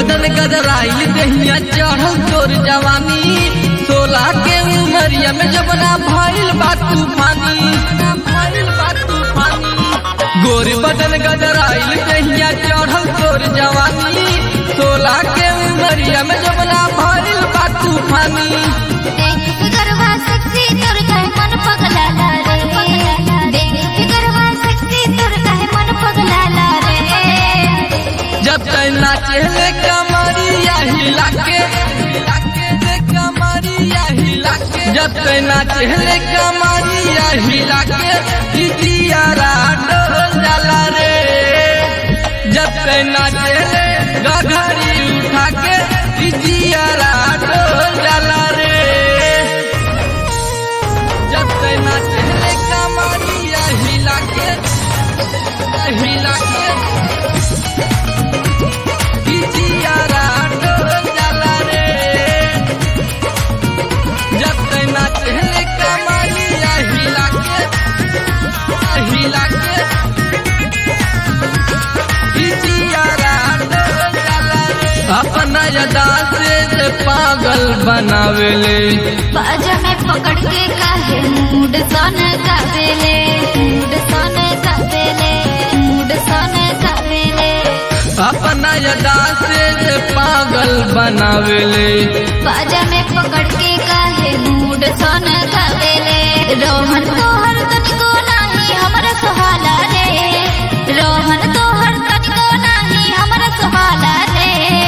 बदन गदराइल दहिया चढ़ल तोर जवानी सोलह के उमरिया में जबना भइल बा तूफानी भइल बा तूफानी गोर बदन गदराइल दहिया चढ़ल तोर जवानी सोलह के उमरिया में जबना भइल बा तूफानी देख के गरबा सेक्सी तोर काहे मन पगलाला रे देख के गरबा सेक्सी तोर काहे मन पगलाला रे जब तक नाचे कमरिया हिला के कमरिया हिला के जब तक नाचे कमरिया हिला के दिदियारा डोल जाला रे जब तक नाचे गघरी उठा के दिदियारा डोल जाला रे जब तक नाचे कमरिया हिला के हिला के जियारा डोल जाला रे जब तक नाचे कमरिया हिला के हिला के जियारा डोल जाला रे अपना यदा से पागल बनावेले बाजा में पकड़ के काहे मूड सन कावेले मूड सन कावेले मूड सन कावेले अपना यदा से पागल बनावेले बाजा में पकड़ के काहे मूड सन कावेले रोहन तोहर तनिको नाही हमरा सुहाला रे रोहन तोहर तनिको नाही हमरा सुहाला रे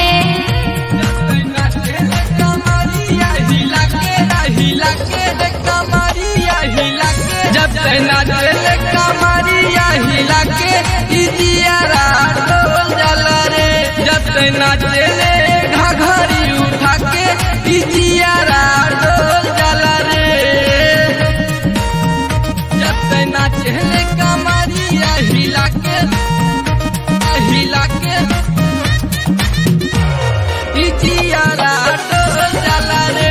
जब तक नाचे कमरिया हिला के इजियारा डोल जाला रे जब तक नाचे घघरी उठा के इजियारा डोल जाला रे जब तक नाचे कमरिया हिला के हिला के इजियारा डोल जाला रे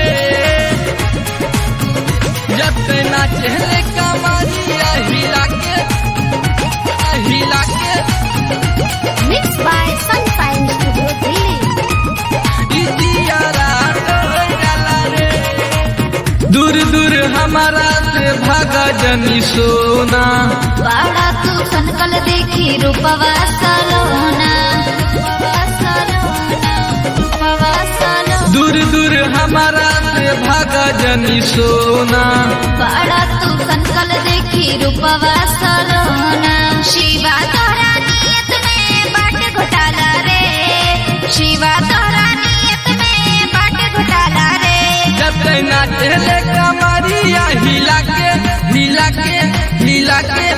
जब ते नाचे कमरिया हिला के हिला के mix by sunshine studio Delhi इजियारा डोल जाला रे दूर दूर हमारा से भागा जनी सोना बाड़ा तू सनकल देखी रूपवा सलोना रूपवा सलोना रूपवा सलोना दूर दूर हमारा से भागा जनी सोना बाड़ा तू सनकल देखी रूपवा सलोना शिवा तोरा नियत में बाट घोटाला रे शिवा तोरा नियत में बाट घोटाला रे जब ते नाचे कमरिया हिला के हिला के हिला के